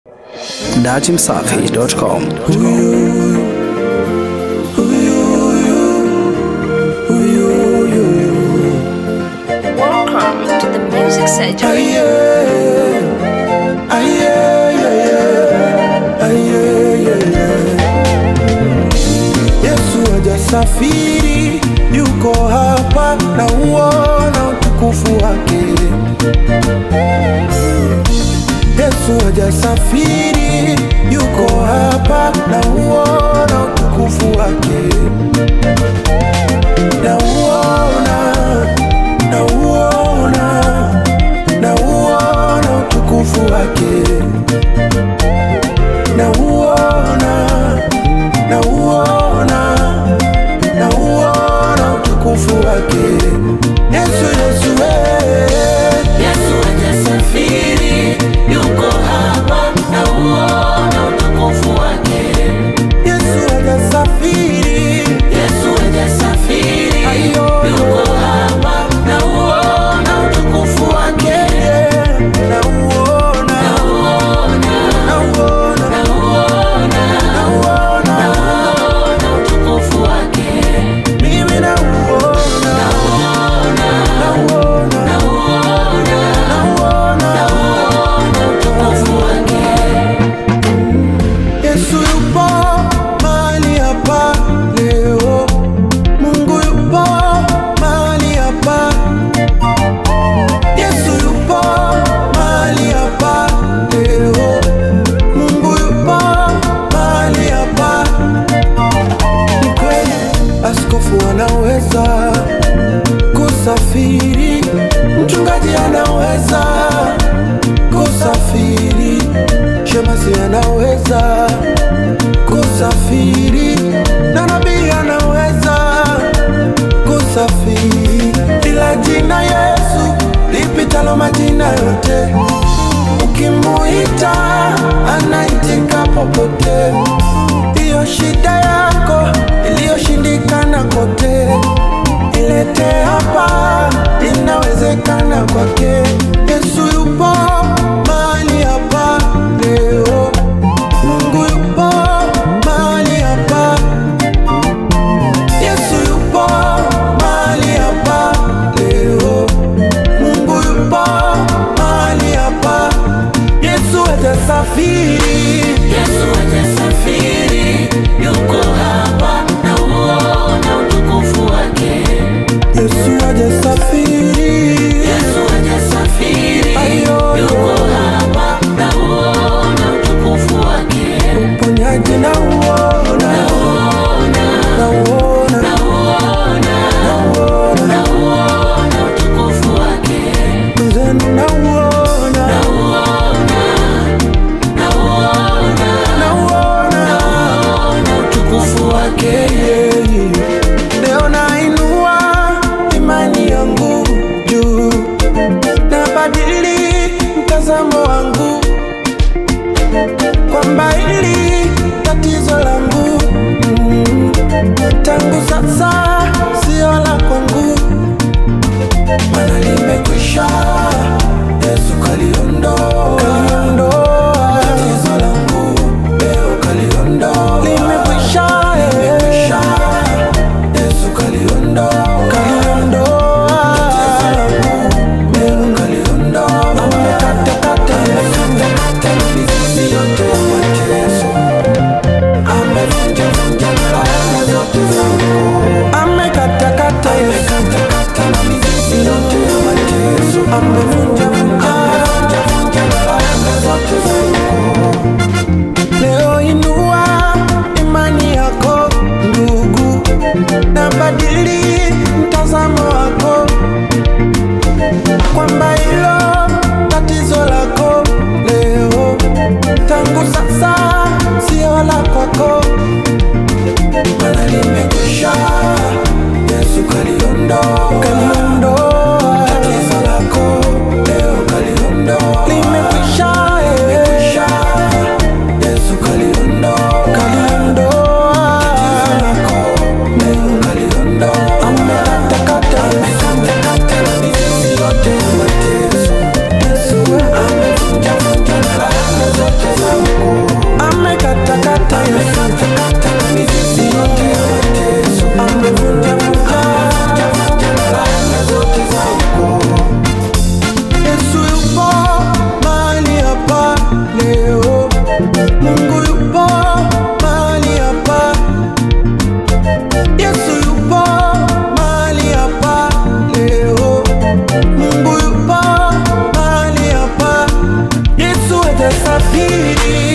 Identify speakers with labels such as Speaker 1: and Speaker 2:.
Speaker 1: datimsafi.com.
Speaker 2: Welcome to the Music Surgery.
Speaker 3: Yesu hajasafiri, yuko hapa na uona utukufu wake. Yesu hajasafiri, yuko hapa na uona utukufu wake. Na uona, na uona, na uona utukufu wake. Na uona, na uona, na uona utukufu wake. Yesu, Yesu, eh.
Speaker 4: Yesu hajasafiri, yuko hapa na uona utukufu wake.
Speaker 3: Yesu hajasafiri,
Speaker 4: Yesu hajasafiri,
Speaker 3: Ayo.
Speaker 4: yuko hapa na uona utukufu wake.
Speaker 3: yeah, na uona,
Speaker 4: Na uona,
Speaker 3: na uona,
Speaker 4: na uona,
Speaker 3: na uona,
Speaker 4: uona utukufu wake.
Speaker 3: mimi na uona,
Speaker 4: Na uona,
Speaker 3: na uona,
Speaker 4: na uona,
Speaker 3: na uona.
Speaker 4: uona utukufu wake.
Speaker 3: Yesu yupo mahali hapa leo, Mungu yupo mahali hapa, Yesu yupo mahali hapa leo, Mungu yupo mahali hapa. Ni kweli askofu anaweza kusafiri, mchungaji anaweza kusafiri, shemasi anaweza kusafiri, na nabii anaweza kusafiri, ila jina Yesu lipitalo majina yote, ukimuita anaitika popote. Hiyo shida yako iliyoshindikana kote, ilete hapa, inawezekana kwake. Yesu yupo mahali hapa leo, Mungu yupo mahali hapa, Yesu yupo mahali hapa leo, Mungu yupo mahali hapa, Yesu hajasafiri.
Speaker 4: Yesu hajasafiri, yuko hapa na uona utukufu wake.
Speaker 3: Yesu hajasafiri,
Speaker 4: Yesu hajasafiri,
Speaker 3: Ayo.
Speaker 4: yuko hapa na uona utukufu wake.
Speaker 3: uponyaji na uona, na uona,
Speaker 4: Na uona,
Speaker 3: na uona,
Speaker 4: na uona utukufu wake.
Speaker 3: mwenzenu na uona,
Speaker 4: Na uona, na uona,
Speaker 3: na uona
Speaker 4: uona utukufu wake.
Speaker 3: yeah. Leo nainua imani yangu juu, nabadili mtazamo wangu kwamba hili tatizo langu mm, tangu sasa sio la kwangu, mana limekwisha. Yesu kaliondoa kaliondoa tatizo langu, leo kaliondoa limekwisha, limekwisha. Yesu kaliondoa kaliondoa tatizo langu, leo kaliondoa amekatakata amekatakata mizizi yote ya mateso amevunjavunja laana zote zangu amekatakata amekatakata mizizi yote ya mateso amevunjavunja amevunjavunja laana zote zangu Leo inua imani yako ndugu, na badili mtazamo wako kwamba hilo tatizo lako leo tangu sasa sio la kwako, mana limekwisha. Yesu kaliondoa kaliondoa tatizo lako baridi